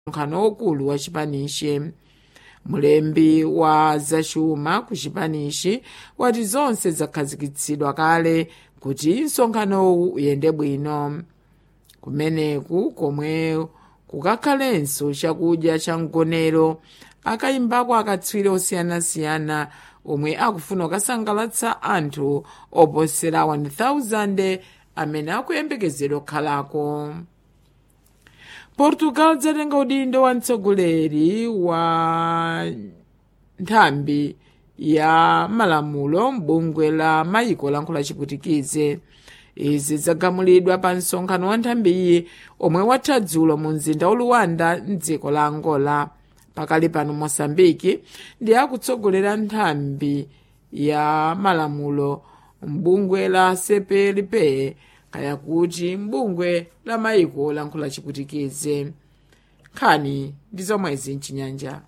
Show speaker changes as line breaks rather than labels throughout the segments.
msonkhano ukulu wa chipanishi mulembi wa zachuma ku chipanishi wati zonse zakhazikitsidwa kale kuti msonkhanowu uyende bwino kumeneku komwe kukakhalenso chakudya cha mgonero akayimbako akatswiri osiyanasiyana omwe akufuna kukasangalatsa anthu oposera 1000 amene akuyembekezedwa kukhalako portugal dzatenga udindo wa mtsogoleri wa nthambi ya malamulo m'bungwe la mayiko lankhula chiputikize izi zagamulidwa pa msonkhano wa nthambiyi omwe watha dzulo mu mzinda wa luwanda mdziko la angola pakali pano mosambiki ndi akutsogolera nthambi ya malamulo m'bungwe la cplp kaya kuti m'bungwe la mayiko lankhula chiputikize nkhani ndi zomwezi mchinyanja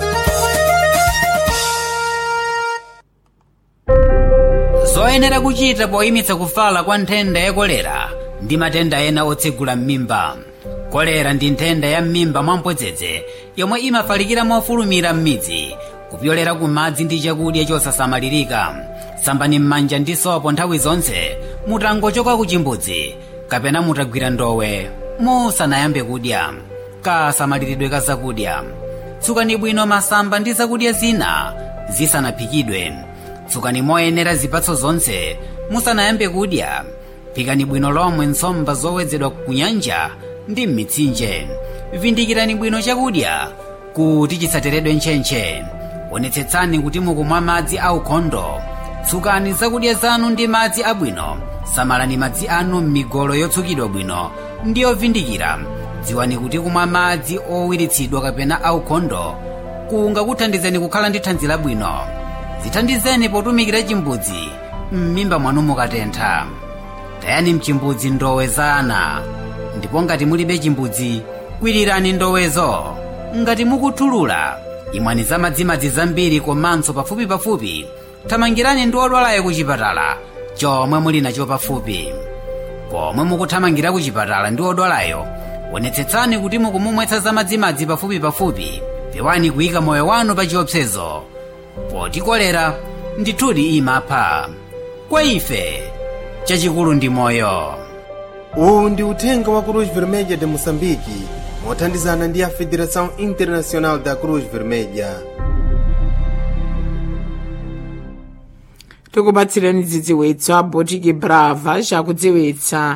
zoyenera kuchita poyimitsa kufala kwa nthenda ya kolera ndi matenda ena otsegula m'mimba kolera ndi nthenda ya m'mimba mwamphodzedze yomwe imafalikira mofulumira m'midzi kupyolera ku madzi ndi chakudya chosasamalirika sambani m'manja ndi sopo nthawi zonse mutangochoka ku chimbudzi kapena mutagwira ndowe musanayambe kudya kasamaliridwe ka zakudya tsukani bwino masamba ndi zakudya zina zisanaphikidwe tsukani moyenera zipatso zonse musanayambe kudya phikani bwino lomwe nsomba zowedzedwa ku nyanja ndi m'mitsinje vindikirani bwino chakudya kuti chisateredwe ntchentche onetsetsani kuti mukumwa madzi aukhondo tsukani zakudya zanu ndi madzi abwino samalani madzi anu m'migolo yotsukidwa bwino ndi yovindikira dziwani kuti kumwa madzi owiritsidwa kapena aukhondo kungakuthandizeni kukhala ndi thanzi labwino zithandizeni potumikira chimbudzi m'mimba mwanu mukatentha tayani mchimbudzi ndowe za ana ndipo ngati mulibe chimbudzi kwirirani ndowezo ngati mukuthulula imwani za madzimadzi zambiri komanso pafupipafupi thamangirani ndi odwalayo ku chipatala chomwe muli nacho pafupi pomwe mukuthamangira ku chipatala ndi odwalayo onetsetsani kuti mukumumwetsa za madzimadzi pafupipafupi pewani kuyika moyo wanu pa chiopsezo poti kolera ndithudi imapha kwa ife chachikulu ndi moyo
uwu ndi uthenga wa cruz vermelha de moçambique mothandizana ndi a federação internacional da cruz vermelha
tikupatsirani dzidziwitso abotiki brava chakudziwitsa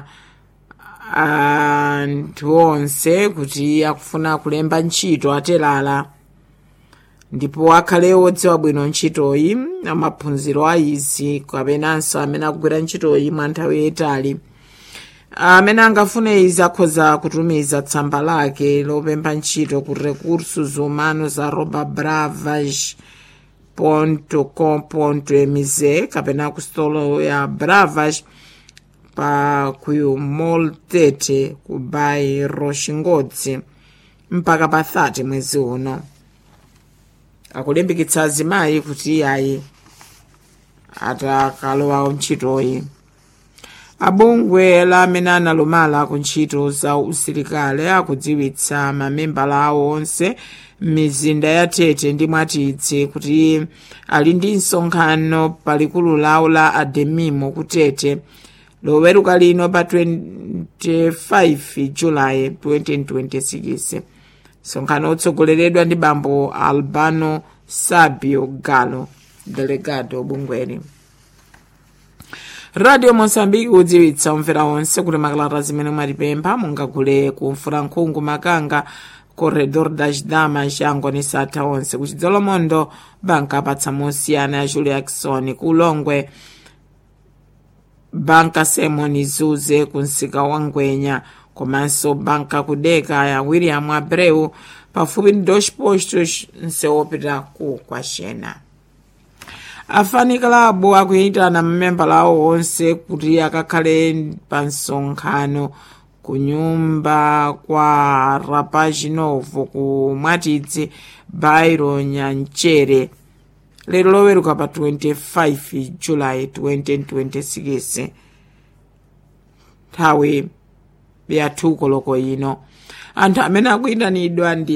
anthu onse kuti akufuna kulemba ntchito atelala ndipo akhale odziwa bwino ntchitoyi amaphunziro a izi kapenanso amene akugwira ntchitoyi mwa nthawi yayitali amene angafune izi akhoza kutumiza tsamba lake lopempha ntchito ku recursos humanos arroba bravas com.mz kapena ku stolo ya bravas pa ku mall 30 ku bairro xingodzi mpaka pa 30 mwezi uno akulimbikitsa azimayi kuti ayi atakalowa ntchitoyi abungwe la amene analumala ku ntchito za usilikali akudziwitsa mamembala awo onse m'mizinda ya tete ndi mwatidzi kuti ali ndi msonkhano palikulu lawo la ademimo ku tete loweruka lino pa 25 julayi 2026 msonkhano utsogoleredwa ndi bambo albano sabio galo delegado bungweli radio mosambiki kudziwitsa omvera onse kuti makalata zimene mwatipempha mungagule ku mfurankhungu makanga corredor das damas yango satha onse kuchidzolomondo banka apatsa mosiyana ya julia jackson ku ulongwe banka simon zuze ku msika wa ngwenya komanso banka kudeka ya william abreu pafupi ndi dos postos nsewopita ku kwaxena afanikalabu akuyitana mamembala awo onse kuti akakhale pa msonkhano ku nyumba kwa rapaginovo ku mwatidzi bairo nyanchere lero loweruka pa 25 julayi 2026 nthawi ya 2 koloko ino anthu amene akuyitanidwa ndi